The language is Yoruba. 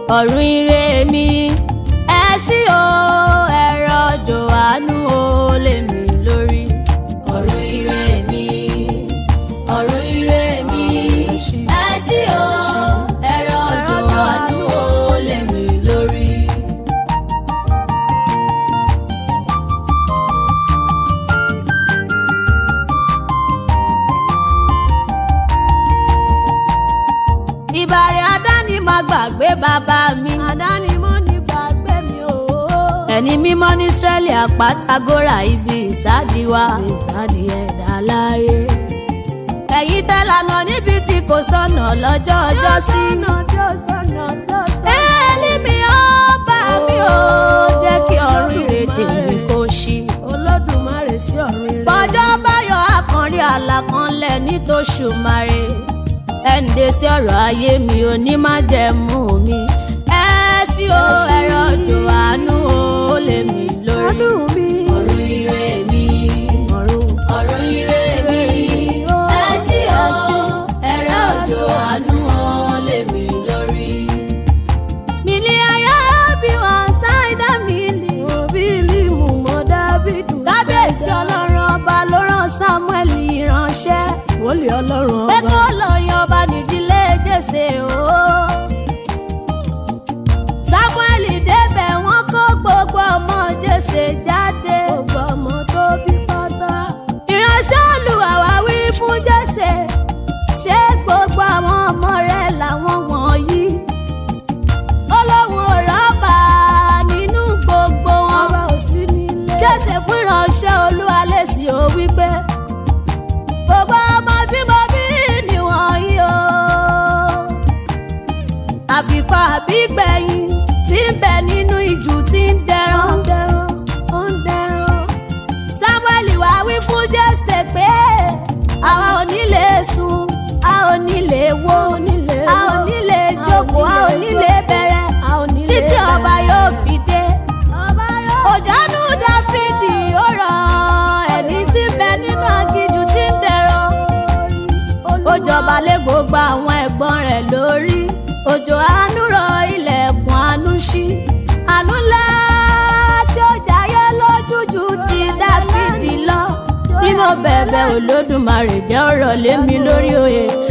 ọ̀run ire mi ẹ ṣí o ẹ̀rọ òjò àánú o lé mi lórí. ọ̀run ire mi ọ̀run ire mi ẹ ṣí o ẹ̀rọ òjò àánú o lé mi lórí. ìbàrẹ̀ àdáni máa gbàgbé bàbá mi. àdáni mo ní gbàgbé mi o. ẹni mímọ́ ní Ísírẹ́lì àpátágórà ibi ìsádi wa. ìsádi ẹ̀dá láyé. ẹ̀yin tẹ́ lànà níbi tí kò sọ̀nà lọ́jọ́ ọjọ́ sí. ẹ̀ẹ́lì mi ó bá mi ó jẹ́ kí ọ̀run ire tèmi kó ṣí. olódùmarè sí ọ̀run ire. bọ́jọ́ báyọ̀ akànrí àlàkànlẹ̀ nítòṣùmarè ẹ̀ǹdè sí ọ̀rọ̀ ayé mi ò ní má jẹ́ mú mi. ẹ ṣí o ẹ̀rọ òjò àánú o lé mi lórí. àánú mi. ọ̀run ire mi ọ̀run ọ̀run ire mi ẹ ṣí o ẹ̀rọ òjò àánú o lé mi lórí. mílí ayé bí wọn ṣáìdá mi lè. òbí límù mọ́ dábìdù. kábíyèsí ọlọ́run ọba ló rán Samuel ìránṣẹ́ wòlíì ọlọ́run pé ọba. kó lọ yan ọba nídìílé jèsè o. Samuel débẹ̀ wọ́n kó gbogbo ọmọ jèsè jáde. gbogbo ọmọ tó bí pátá. ìránṣẹ́ Olúwa wá wí fún jèsè ṣé gbogbo àwọn ọmọ rẹ̀ làwọn wọ̀nyí. Ọlọ́run ò rọ́bà nínú gbogbo wọn. ọba ò sí nílé. jèsè fún ìránṣẹ́ Olúwa lèsì ó wípé gbogbo ọmọ tí mo bí nìwọ̀nyí o. àfikún àbígbẹ̀yìn tí ń bẹ nínú ìjù tí ń ó dẹran. ń dẹran ó ń dẹran. Samuel wá wí fún Jésè pé àwa ò ní lè sùn a ò ní lè wo nílé a ò ní lè jókòó a ò ní lè bẹ̀rẹ̀ a ò ní lè títí ọba bẹ̀rẹ̀. yóò fi dé. ọba yóò. òjánú Dáfídì ó rọ ẹni tí ń bẹ nínú aginjù tí ń dẹran. ó jọba lé gbogbo àwọn ẹ̀gbọ́n rẹ̀ lórí òjò àánú rọ ilẹ̀kùn àánú ṣí àánú ńlá tí ó jayé lójújú ti Dáfídì lọ bí mo bẹ̀bẹ̀ Olódùmarè jẹ́ ọ̀rọ̀ lé mi lórí oyè